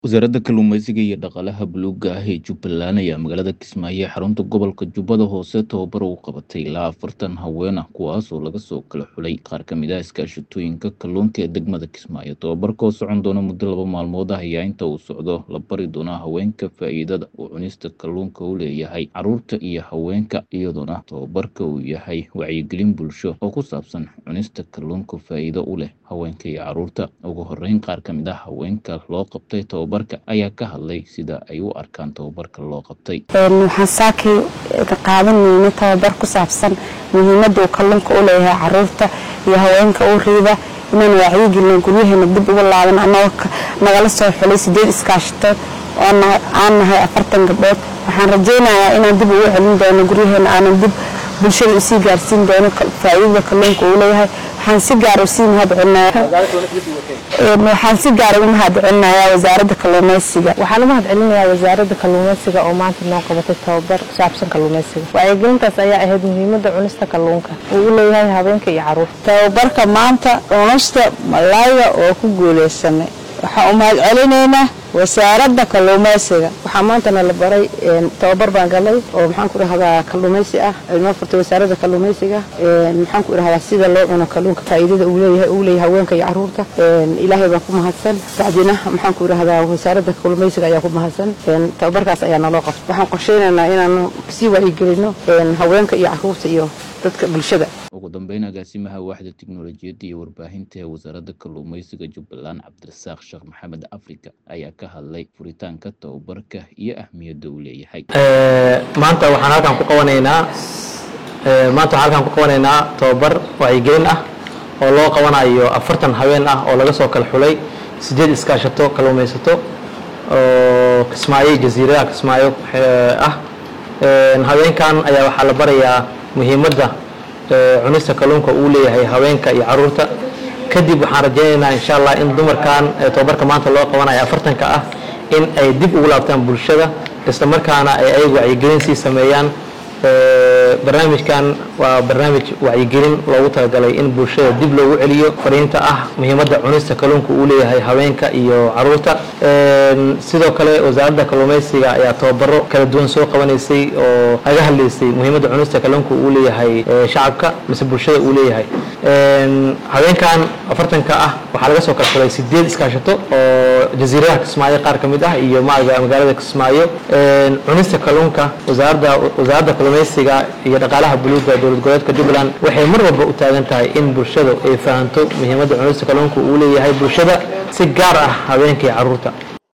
wasaaradda kalluumeysiga iyo dhaqaalaha buluuga ah ee jubbaland ayaa magaalada kismaayo ee xarunta gobolka jubbada hoose tababar u qabatay ilaa afartan haween ah kuwaas oo laga soo kala xulay qaar ka mid ah iskaashatooyinka kalluunka ee degmada kismaayo tababarka oo socon doona muddo laba maalmood ah ayaa inta uu socdo la bari doonaa haweenka faa'iidada uu cunista kalluunka u leeyahay caruurta iyo haweenka iyadoona tababarka uu yahay wacyigelin bulsho oo ku saabsan cunista kalluunka faa'iido u leh haweenka iyo caruurta ugu horeyn qaar ka mid ah haweenka loo qabtay tababarka ayaa ka hadlay sida ay u arkaan tababarka loo qabtay waxaan saakii qaadanayna tababar ku saabsan muhiimada uu kalluunka u leeyahay caruurta iyo haweenka u riida inaan wacyigelin guryaheena dib uga laaban anagoo nagala soo xulay sideed iskaashatood oo aan nahay afartan gabdhood waxaan rajaynayaa inaan dib ugu celin doono guryaheena aanan dib bulshada usii gaarsiin doono faa'iidada kalluunka uu leeyahay waxaan si gaara usii mahadcelinayaa waxaan si gaara u mahadcelinayaa wasaaradda kalluumeysiga waxaan u mahadcelinayaa wasaaradda kalluumeysiga oo maanta noo qabatay tababar ku saabsan kalluumeysiga wacyigelintaas ayaa ahayd muhiimada cunista kalluunka uu u leeyahay habeenka iyo caruurta tababarka maanta cunista malayga oo ku guuleysanay waxaan u mahadcelinaynaa wasaaradda kalluumeysiga waxaa maantana la baray tababar baan galay oo maxaan ku dhahdaa kalluumeysi ah noo furtay wasaaradda kalluumeysiga maxaan ku dhahdaa sida loo cuno kalluunka faa'iidada uu leeyahay uu leeyahay haweenka iyo caruurta ilaahay baan ku mahadsan bacdina maxaan ku dhahdaa wasaaradda kalluumeysiga ayaa ku mahadsan tababarkaas ayaa naloo qabtay waxaan qorsheynaynaa inaan sii wacyigelino haweenka iyo caruurta iyo dadka bulshada ugu dambeyn agaasimaha waaxda tiknolojiyadda iyo warbaahinta ee wasaaradda kalluumeysiga jubbaland cabdirasaaq sheekh maxamed africa ayaa ka hadlay furitaanka tababarka iyo ahmiyadda uu leeyahay maanta waxaan halkan ku qabanaynaa maanta waxaan halkan ku qabanaynaa tababar wacyigelin ah oo loo qabanayo afartan haween ah oo laga soo kala xulay sideed iskaashato kalluumaysato oo kismaayo jasiiradaha kismaayo ah haweenkan ayaa waxaa la barayaa muhiimadda cunista kalluunka uu leeyahay haweenka iyo caruurta kadib waxaan rajaynaynaa insha allah in dumarkan tababarka maanta loo qabanayo afartanka ah in ay dib ugu laabtaan bulshada isla markaana ay ayagu wacyigelin sii sameeyaan barnaamijkan waa barnaamij wacyigelin loogu talagalay in bulshada dib loogu celiyo fariinta ah muhiimadda cunista kalluunka uu leeyahay haweenka iyo caruurta sidoo kale wasaaradda kalluumeysiga ayaa tababaro kala duwan soo qabanaysay oo laga hadlaysay muhiimadda cunista kalluunka uu leeyahay shacabka mise bulshada uu leeyahay haweenkan afartanka ah waxaa laga soo kala xulay sideed iskaashato oo jasiiradaha kismaayo qaar ka mid ah iyo magaalada kismaayo cunista kalluunka wasaaradda wasaaradda kalluumeysiga iyo dhaqaalaha buluuga dowlad goboleedka jubbaland waxay mar walba u taagan tahay in bulshadu ay fahanto muhiimadda cunista kalluunka uu leeyahay bulshada si gaar ah haweenka iyo caruurta